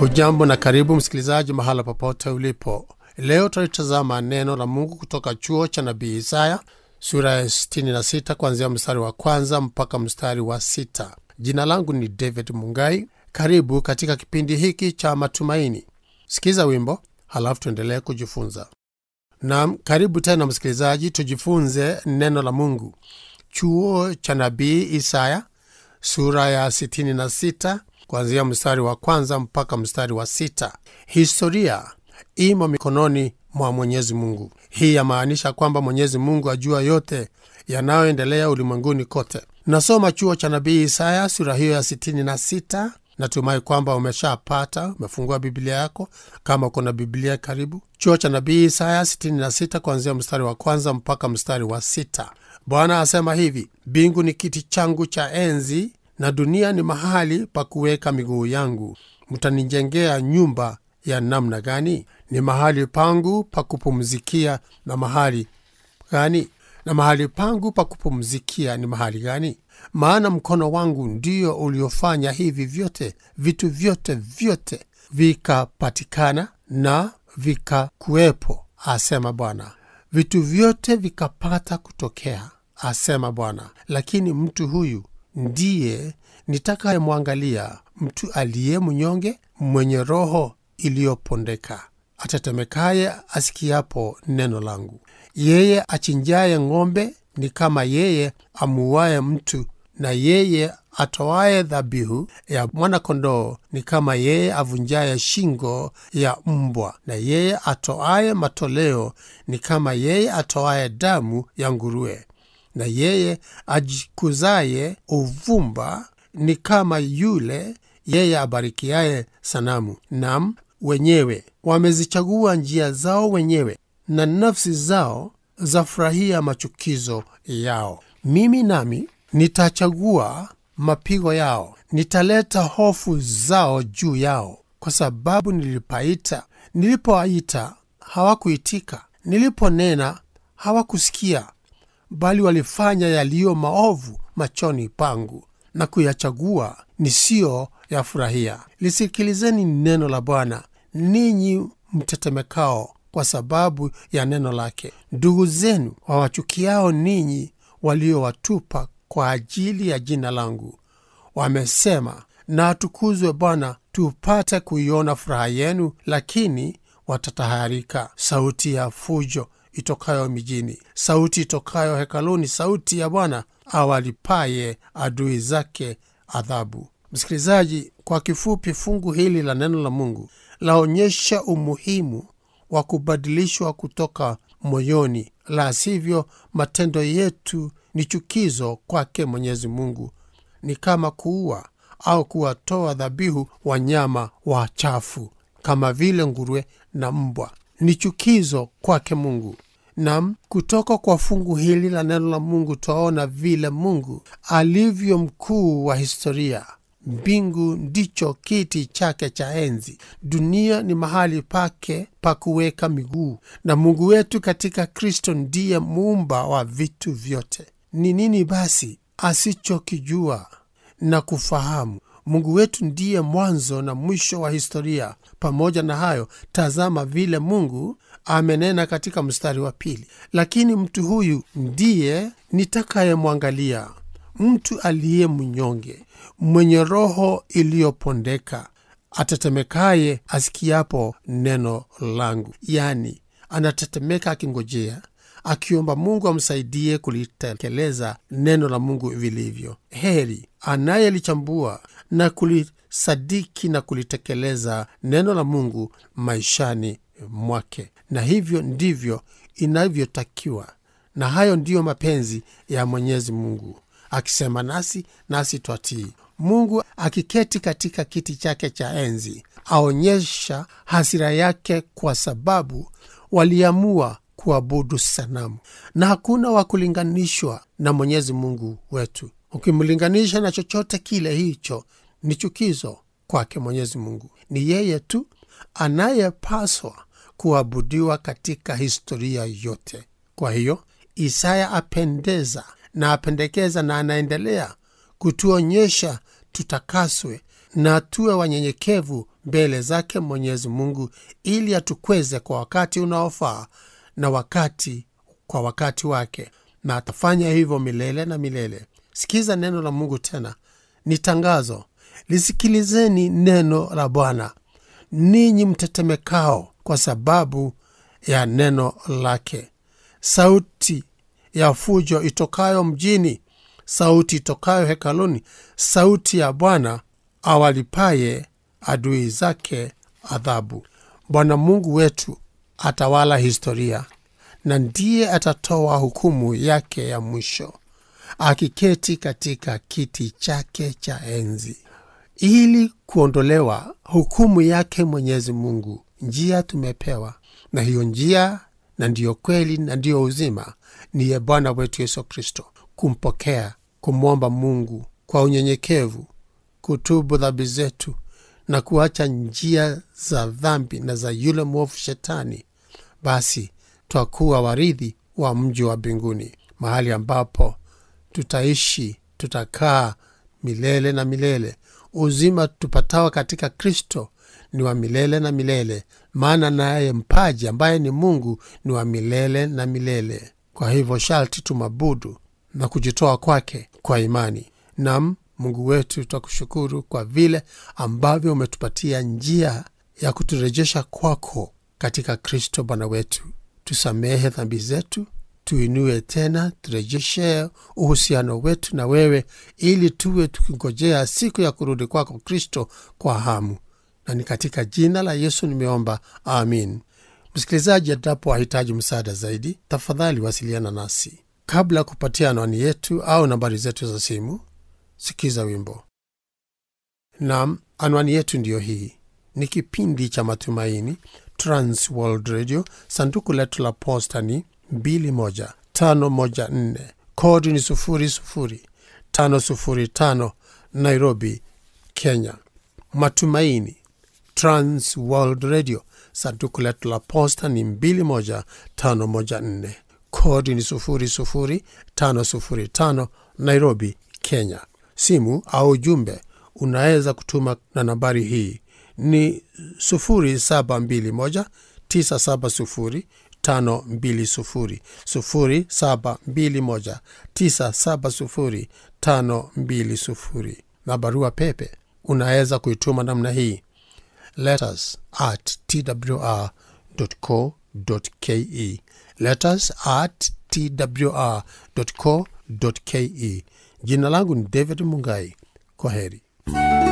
hujambo na karibu msikilizaji mahala popote ulipo leo tutalitazama neno la mungu kutoka chuo cha nabii isaya sura ya 66 kuanzia mstari wa kwanza mpaka mstari wa sita jina langu ni david mungai karibu katika kipindi hiki cha matumaini sikiza wimbo halafu tuendelee kujifunza nam karibu tena msikilizaji tujifunze neno la mungu chuo cha nabii isaya sura ya 66 kuanzia mstari wa kwanza mpaka mstari wa sita historia imo mikononi mwa mwenyezi mungu hii yamaanisha kwamba mwenyezi mungu ajua yote yanayoendelea ulimwenguni kote nasoma chuo cha nabii isaya sura hiyo ya 66 natumai kwamba umeshapata umefungua biblia yako kama uko na biblia karibu chuo cha nabii isaya 66 kuanzia mstari wa kwanza mpaka mstari wa sita bwana asema hivi mbingu ni kiti changu cha enzi na dunia ni mahali pa kuweka miguu yangu mtanijengea nyumba ya namna gani ni mahali pangu pa kupumzikia na mahali gani na mahali pangu pa kupumzikia ni mahali gani maana mkono wangu ndio uliofanya hivi vyote vitu vyote vyote vikapatikana na vikakuwepo asema bwana vitu vyote vikapata kutokea asema bwana lakini mtu huyu ndiye nitakayemwangalia mtu aliye mnyonge mwenye roho iliyopondeka atetemekaye asikiapo neno langu yeye achinjaye ng'ombe ni kama yeye amuaye mtu na yeye atoaye dhabihu ya mwanakondoo ni kama yeye avunjaye shingo ya mbwa na yeye atoaye matoleo ni kama yeye atoaye damu ya nguruwe na yeye ajikuzaye uvumba ni kama yule yeye abarikiaye sanamu nam wenyewe wamezichagua njia zao wenyewe na nafsi zao zafurahia machukizo yao mimi nami nitachagua mapigo yao nitaleta hofu zao juu yao kwa sababu nilipaita nilipoaita hawakuitika niliponena hawakusikia bali walifanya yaliyo maovu machoni pangu na kuyachagua nisiyo yafurahia lisikilizeni neno la bwana ninyi mtetemekao kwa sababu ya neno lake ndugu zenu wawachukiao ninyi waliowatupa kwa ajili ya jina langu wamesema na atukuzwe bwana tupate kuiona furaha yenu lakini watatahayarika sauti ya fujo itokayo mijini sauti itokayo hekaluni sauti ya bwana awalipaye adui zake adhabu msikilizaji kwa kifupi fungu hili la neno la mungu laonyesha umuhimu wa kubadilishwa kutoka moyoni la sivyo matendo yetu ni chukizo kwake mwenyezi mungu ni kama kuua au kuwatoa dhabihu wanyama wachafu kama vile nguruwe na mbwa ni chukizo kwake mungu nam kutoka kwa fungu hili la neno la mungu twaona vile mungu alivyo mkuu wa historia mbingu ndicho kiti chake cha enzi dunia ni mahali pake pa kuweka miguu na mungu wetu katika kristo ndiye muumba wa vitu vyote ni nini basi asichokijua na kufahamu mungu wetu ndiye mwanzo na mwisho wa historia pamoja na hayo tazama vile mungu amenena katika mstari wa pili lakini mtu huyu ndiye nitakayemwangalia mtu aliye mnyonge mwenye roho iliyopondeka atetemekaye asikiapo neno langu yani anatetemeka akingojea akiomba mungu amsaidie kulitekeleza neno la mungu vilivyo heri anayelichambua na kulisadiki na kulitekeleza neno la mungu maishani mwake na hivyo ndivyo inavyotakiwa na hayo ndiyo mapenzi ya mwenyezi mungu akisema nasi nasi twatii mungu akiketi katika kiti chake cha enzi aonyesha hasira yake kwa sababu waliamua kuabudu sanamu na hakuna wa kulinganishwa na mwenyezi mungu wetu ukimlinganisha na chochote kile hicho ni chukizo kwake mwenyezi mungu ni yeye tu anayepaswa kuabudiwa katika historia yote kwa hiyo isaya apendeza na apendekeza na anaendelea kutuonyesha tutakaswe na tuwe wanyenyekevu mbele zake Mwenyezi Mungu ili atukweze kwa wakati unaofaa na wakati kwa wakati wake, na atafanya hivyo milele na milele. Sikiza neno la Mungu tena, ni tangazo. Lisikilizeni neno la Bwana ninyi mtetemekao kwa sababu ya neno lake. Sauti ya fujo itokayo mjini, sauti itokayo hekaluni, sauti ya Bwana awalipaye adui zake adhabu. Bwana Mungu wetu atawala historia na ndiye atatoa hukumu yake ya mwisho, akiketi katika kiti chake cha enzi. Ili kuondolewa hukumu yake Mwenyezi Mungu, njia tumepewa, na hiyo njia na ndiyo kweli na ndiyo uzima niye Bwana wetu Yesu Kristo, kumpokea, kumwomba Mungu kwa unyenyekevu, kutubu dhambi zetu na kuacha njia za dhambi na za yule mwovu Shetani, basi twakuwa warithi wa mji wa mbinguni, mahali ambapo tutaishi, tutakaa milele na milele. Uzima tupatao katika Kristo ni wa milele na milele, maana naye mpaji ambaye ni Mungu ni wa milele na milele. Kwa hivyo sharti tumabudu na kujitoa kwake kwa imani. Nam Mungu wetu, tutakushukuru kwa vile ambavyo umetupatia njia ya kuturejesha kwako katika Kristo Bwana wetu. Tusamehe dhambi zetu, tuinue tena, turejeshe uhusiano wetu na wewe, ili tuwe tukingojea siku ya kurudi kwako Kristo kwa hamu. Na ni katika jina la Yesu nimeomba, amin. Msikilizaji, endapo wahitaji msaada zaidi, tafadhali wasiliana nasi. Kabla ya kupatia anwani yetu au nambari zetu za simu, sikiza wimbo. Nam, anwani yetu ndiyo hii. Ni kipindi cha Matumaini, Trans World Radio. Sanduku letu la posta ni 21514 kodi ni 00505 Nairobi, Kenya. Matumaini, Trans World Radio. Sanduku letu la posta ni 21514 kodi ni 00505 Nairobi, Kenya. Simu au ujumbe unaweza kutuma na nambari hii ni 0721 970 520 0721 970 520 na barua pepe unaweza kuituma namna hii letters at twr co ke letters at twr co ke jina langu ni david mungai kwa heri